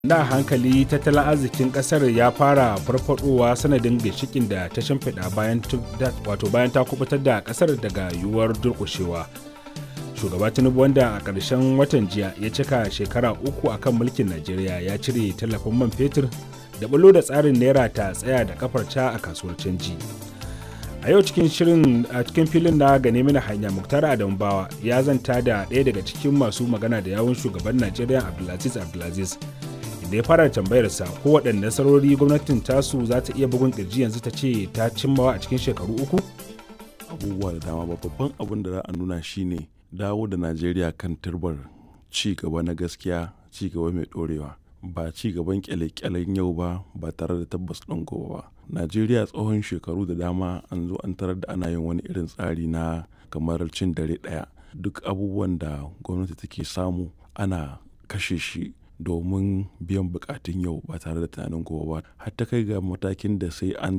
na hankali tattalin arzikin kasar ya fara farfadowa sanadin ginshikin da ta shimfiɗa bayan wato bayan ta kubutar da kasar daga yiwuwar durƙushewa shugaba tinubu wanda a ƙarshen watan jiya ya cika shekara uku a kan mulkin najeriya ya cire tallafin man fetur da bulo da tsarin naira ta tsaya da kafarta a kasuwar canji a yau cikin shirin a cikin filin na gane mini hanya muktar adamu bawa ya zanta da ɗaya daga cikin masu magana da yawun shugaban najeriya abdulaziz abdulaziz da ya fara tambayarsa ko waɗanne nasarori gwamnatin tasu za ta iya bugun ƙirji yanzu ta ce ta cimmawa a cikin shekaru uku abubuwa da dama ba babban abin da za a nuna shine dawo da najeriya kan turbar ci gaba na gaskiya ci gaba mai ɗorewa ba ci gaban kyale-kyalen yau ba ba tare da tabbas ɗin gobe ba najeriya tsohon shekaru da dama an zo an tarar da ana yin wani irin tsari na kamar cin dare ɗaya duk abubuwan da gwamnati take samu ana kashe shi domin biyan bukatun yau ba tare da tunanin gobe ba har ta kai ga matakin da sai an